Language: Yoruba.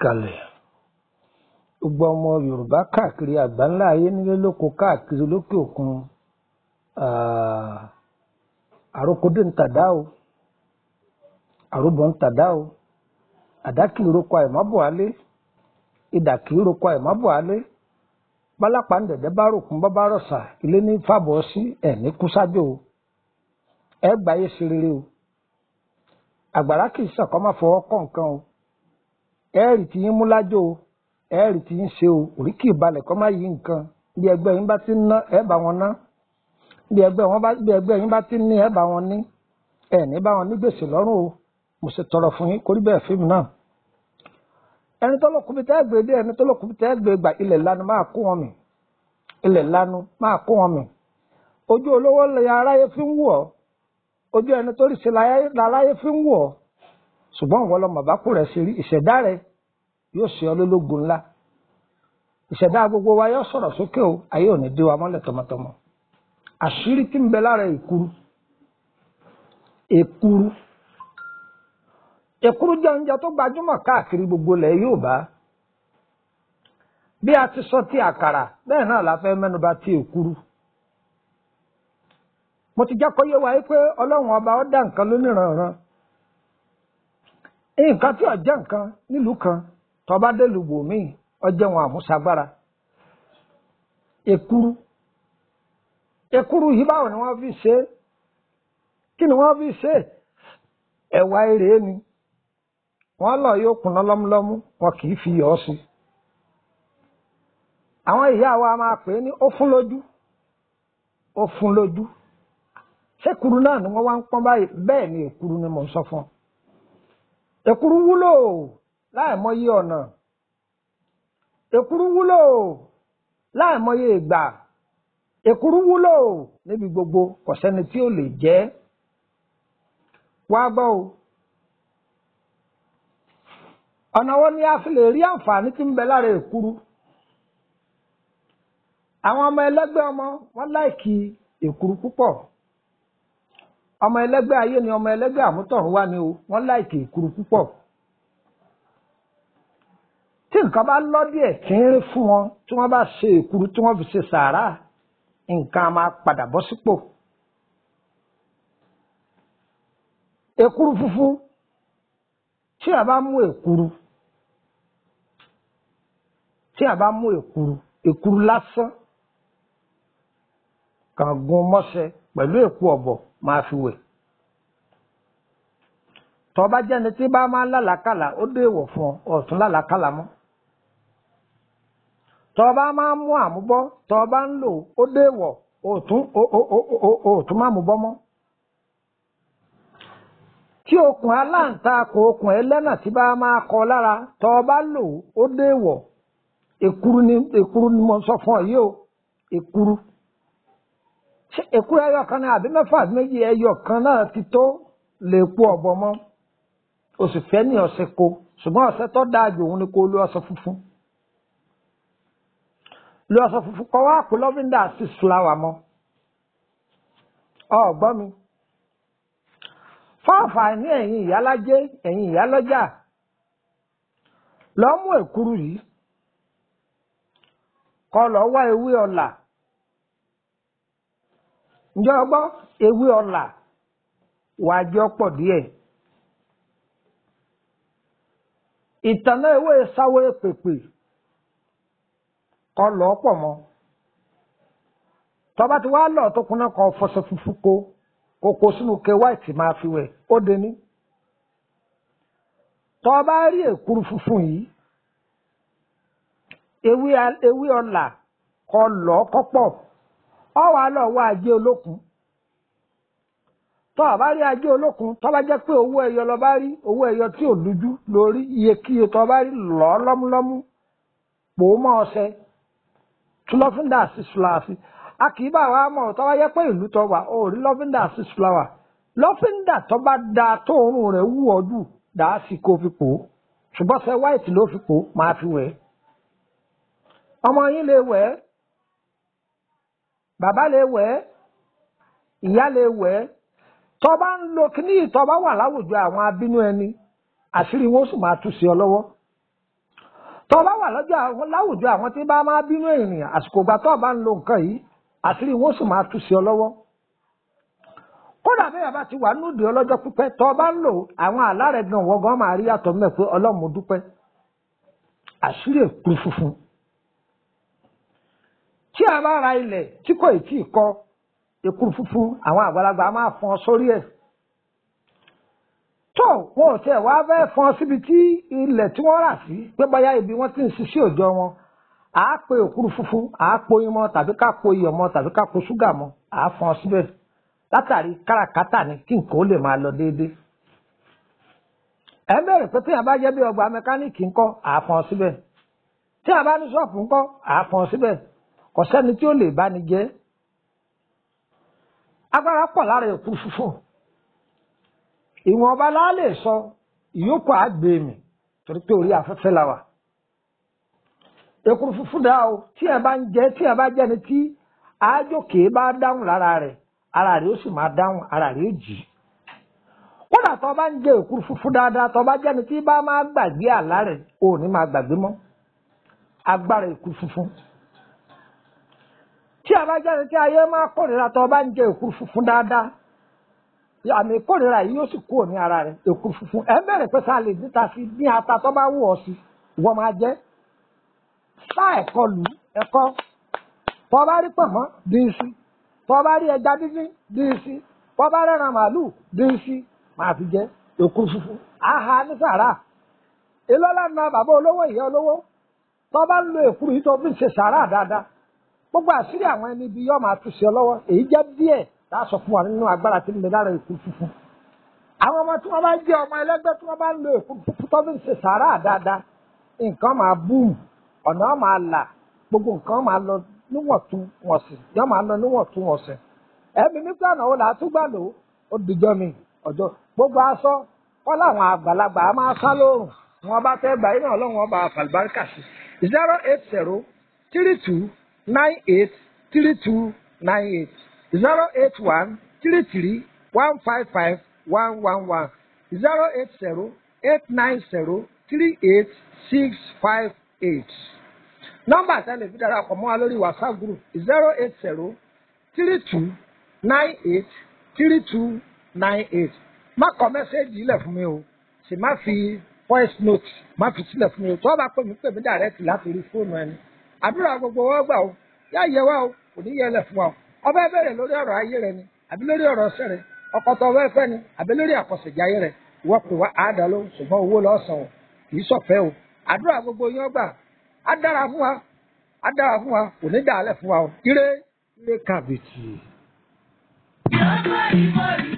kalẹ̀ gbogbo ọmọ yorùbá káàkiri àgbáńlá ayé nílé lóko káàkiri lókè òkun àròkọdé ń tàdá o àròbọ ń tàdá o àdá kì í roko àìmọ́bọ̀ alé ìdà kì í roko àìmọ́bọ̀ alé pálápàá ń dẹ̀dẹ̀ bá ròkun bá bá rọ̀ṣà ilé ní fàbọ̀ sí ẹ̀ ní kúsájò o ẹ gbáyé ṣe rere o àgbàrá kì í sọ̀kọ́ má fọwọ́ kọ́ nǹkan o ẹ̀ẹ́rì tí yín mú lájò o ẹ̀ẹ́rì tí yín ṣe o orí kì í balẹ̀ kọ́ má yí nǹkan bí ẹgbẹ́ yín bá ti ń ná ẹ̀ bá wọn ná bí ẹgbẹ́ wọn bá bí ẹgbẹ́ yín bá ti ń ní ẹ̀ bá wọn ní ẹ̀ ní bá wọn ní gbèsè lọ́rùn o mo ṣe tọrọ fún yín kórí bẹ́ẹ̀ fíìmù náà ẹni tó lọ́kùnrin tẹ́ gbé dé ẹni tó lọ́kùnrin tẹ́ gbé gbà ilẹ̀ lanu máa kó wọn mì ilẹ̀ lanu máa kó wọn mì ojú olówó lè aráyé fi ń wù ọ́ ojú ẹni tó rí ṣe láráyé fi ń wù ọ́ ṣùgbọ́n ìwọ lọmọ bákú rẹ̀ ṣe rí ìṣẹ̀dá rẹ̀ yóò ṣe ọ lólógun ńlá ìṣẹ̀dá gbogbo wa yóò sọ̀rọ̀ sókè o ayé ò ní dé wa mọ́lẹ̀ tọmọtọmọ àṣírí tí ń bẹ lára èkuru èkuru èkuru jẹ́ oúnjẹ tó gbajúmọ̀ káàkiri gbogbo ilẹ̀ Yorùbá bí a ti sọ ti àkàrà bẹ́ẹ̀ náà la fẹ́ mẹ́nuba ti èkuru mo ti jẹ́ kó yé wa pé ọlọ́run ọba ó dá nǹkan lóníranran nǹkan tí ó jẹ́ nǹkan nílùú kan tọba délùú bòmíì ọjọ́ wọn àmúṣagbára èkuru èkuru yìí báwo ni wọ́n fi ṣe é kí ni wọ́n fi ṣe é ẹ̀wà èrè ni wọ́n lọ yóò kùnà lọ́múlọ́mú wọn kì í fi yọ̀ ọ́ sí àwọn ìyá wa máa pè é ní ó fún lójú ó fún lójú ṣékuru náà ni wọ́n wá ń pọ́n báyìí bẹ́ẹ̀ ni èkuru ni mò ń sọ fún ọ èkuru wúlò láìmọye ọ̀nà èkuru wúlò láìmọye ìgbà èkuru wúlò níbi gbogbo kò sẹ́ni tí ó lè jẹ wá gbọ́ o ọ̀nà wo ni a fi lè rí àǹfààní tí ń bẹ lára èkuru àwọn ọmọ ẹlẹ́gbẹ́ ọmọ wọn láìkì èkuru púpọ̀ ọmọ ẹlẹ́gbẹ́ ayé ni ọmọ ẹlẹ́gbẹ́ àmútọ̀run wá ni o wọ́n láìkì èkuru púpọ̀ tí nǹkan bá lọ díẹ̀ tínrín fún wọn tí wọ́n bá ṣe èkuru tí wọ́n fi ṣe sàárà nǹkan á máa padà bọ́ sípò èkuru funfun tí a bá mú èkuru tí a bá mú èkuru èkuru lásán kàn gun mọ́ṣẹ pẹ̀lú èpo ọ̀bọ̀ máa fi wẹ̀. tọ́ba jẹ́ni tí bá máa ń lálàkàlà ó dé ìwọ̀ fún ọ ọ̀tún lálàkàlà mọ́. tọ́ba máa ń mú àmúbọ́ tọ́ba ń lò ó dé ìwọ̀ òtún òtún má mú bọ́ mọ́. tí okùn aláǹtakùn okùn ẹlẹ́nà tí bá máa kọ lára tọ́ba lò ó dé ìwọ̀ èkuru ni èkuru ni mo sọ fún ọ yìí o èkuru ṣé èkúrú ẹyọ kan náà àbí mẹ́fà àbí méjì ẹyọ kan náà ti tó lè po ọ̀bọ mọ́ o sì fẹ́ ní ọ̀sẹ̀ ko ṣùgbọ́n ọ̀sẹ̀ tó dáa jù òun ni kó lo ọṣẹ funfun lo ọṣẹ funfun kọ́ wá pé lọ́fíńdà six flower mọ́ ọ̀gbọ́n mi fọ́ọ̀fà ní ẹ̀yìn ìyálájé ẹ̀yìn ìyálọ́jà lọ́ mú èkúrú yìí kọ́ lọ́ wá ewé ọ̀là ǹjẹ́ ọgbọ́ ewé ọ̀là wàá jẹ́ ọ̀pọ̀ díẹ̀ ìtànà ewé sáwé pèpè kọ́ lọ́ pọ̀ mọ́ tọ́ba ti wá lọ tó kúnná kan fọṣọ funfun kó kókó sínú ke white máa fi wẹ̀ ó de ní tọ́ba rí èkuru funfun yìí ewé ewé ọ̀là kọ́ lọ́ kọ́ pọ̀ ọ wà lọ wá ajé olókun tó o bá rí ajé olókun tó bá jẹ́ pé owó ẹyọ lọ bá rí owó ẹyọ tí ò lójú lórí iyekíye tó o bá rí lọ lọ́múlọ́mú pò ó mọ́ ọṣẹ tún lọ́fíńdà six flowers a kì í bá wa mọ̀ tó bá jẹ́ pé ìlú tó wà ó rí lọ́fíńdà six flowers lọ́fíńdà tó bá da tóorùn rẹ̀ wú ọ jù dà á sì kó fi pò ó ṣùgbọ́n ṣe white ló fi pò ó máa fi wẹ̀ ọmọ yín lè wẹ̀ ẹ́ bàbá lè wẹ̀ ẹ́ ìyá lè wẹ̀ ẹ́ tó bá ń lo kíní tó bá wà láwùjọ àwọn abínú ẹni àṣírí wọn sì máa tú sí ọ lọ́wọ́ tọ́ bá wà lọ́jọ́ àwọn láwùjọ àwọn tí bá máa bínú ènìyàn àsìkò ìgbà tó bá ń lo nǹkan yìí àṣírí wọn sì máa tú sí ọ lọ́wọ́ kódà bẹ́ẹ̀ bá ti wà núdì ọlọ́jọ́ pípẹ́ tọ́ bá ń lò àwọn àlá rẹ̀ gan wọ́n gan máa rí yàtọ̀ mẹ́ pé ọlọ́run mo dúpẹ́ àṣírí èkú funfun tí a bá ra ilẹ̀ tí kò ì tí ì kọ́ èkú funfun àwọn àgbàlagbà máa fọn sórí ẹ̀ tó wọn ò tiẹ̀ wá fẹ́ fọn síbi tí ilẹ̀ tí wọ́n rà sí pé bóyá ibi wọ́n ti ń ṣiṣẹ́ òòjọ́ wọn à á pe òkúru funfun à á po imọ tàbí ká po iyọ̀ mọ́ tàbí ká po ṣúgà mọ́ à á fọn síbẹ̀ látàrí káràkátà ni kí nǹkan ó lè máa lọ déédéé ẹ ń bẹ̀rẹ̀ pé téèyàn bá jẹ́ bí ọgbà mẹkáníìkì ńkọ́ à á fọn síbẹ̀ téèyàn bá ní ṣọ́ọ̀fù ńkọ́ à á fọn síbẹ̀ kò sẹ́ni tí ó lè bá ní jẹ́ agbára pọ̀ lára òkúru funfun ìwọ̀n ọba la lè sọ ìyókù àgbè mi torí pé orí afẹ́fẹ́ la wà. èkuru funfun dá o tí ẹ bá ń jẹ tí ẹ bá jẹ ni tí àájòkè bá dáhùn lára rẹ̀ ara rẹ̀ ó sì máa dáhùn ara rẹ̀ ó jì. kódà tó bá ń jẹ èkuru funfun dáadáa tó bá jẹ ni tí bá máa gbàgbé àlá rẹ̀ ò ní máa gbàgbé mọ́ agbára èkuru funfun. tí ẹ bá jẹ ni tí ayé máa kórìíra tó bá ń jẹ èkuru funfun dáadáa àmì ìkórìíra yìí yóò sì kúrò ní ara rẹ̀ èkú funfun ẹ bẹ̀rẹ̀ pé sáà lè níta sí ní ata tó bá wù ọ́ sí wọ́n máa jẹ́ sá ẹ̀kọ́ lù ẹ̀kọ́ tó bá rí pọ̀mọ́ dín sí tó bá rí ẹja dídín dín sí tó bá rẹ̀ràn màálùú dín sí máa fi jẹ́ èkú funfun àhà ní sàrà ìlọ́lá na bàbá olówó ìyá olówó tó bá ń lo èkúrú yìí tó fi ń ṣe sàrà dáadáa gbogbo àṣírí àwọn ẹni ibi yóò máa tú sí ọ lọ́wọ́ èyí jẹ́ díẹ̀ tá a sọ fún wa nínú agbára tí ń bẹ lára èkú funfun àwọn ọmọ tí wọn bá jẹ ọmọ ẹlẹgbẹ́ tí wọn bá ń lo èkú funfun tó fi ń ṣe sàárà dáadáa nǹkan máa búùmù ọ̀nà máa là gbogbo nǹkan máa lọ níwọ̀ntúnwọ̀nsì yọ máa lọ níwọ̀ntúnwọ̀nsì ẹ̀mí nígbà náà ó là á tún gbà lò ó dìjọ́ mi ọjọ́ gbogbo aṣọ kọ́ làwọn àgbàlagbà á máa sá lóòrùn wọn bá fẹ́ gbà iná ọlọ́run ọba àfàlùbáríkà sí zero eight zero three two nine eight three two nine eight zero eight one three three one five five one one one zero eight zero eight nine zero three eight six five eight. nọ́mbà tẹ́lẹ̀ fi darapọ̀ mọ́ wa lórí whatsapp group zero eight zero three two nine eight three two nine eight. má kọ mẹ́sẹ́ẹ̀jì ilẹ̀ fún mi o sì má fi voice note má fi sílẹ̀ fún mi o tí wọ́n bá pè mí pè mí direct láti rí fóònù ẹni. àdúrà gbogbo wọn gbà o yá yẹ wá o kò ní yẹ lẹ̀ fún wa o ọbẹ̀ bẹ̀rẹ̀ lórí ọ̀rọ̀ ayé rẹ ni àbí lórí ọ̀rọ̀ ọ̀sẹ̀ rẹ ọkọ̀tọ̀ ọbẹ̀ fẹ́ ni àbí lórí àkọsẹ̀jẹ̀ ayé rẹ ìwọ pè wá àádá ló ṣùgbọ́n owó lọ́sàn o kì í sọ̀fẹ́ o àdúrà gbogbo yín ọgbà á dára fún wa á dára fún wa kò ní dàálẹ̀ fún wa o ire ire kàbìtì. Yọ̀ọ́ bá ìmọ̀ rí.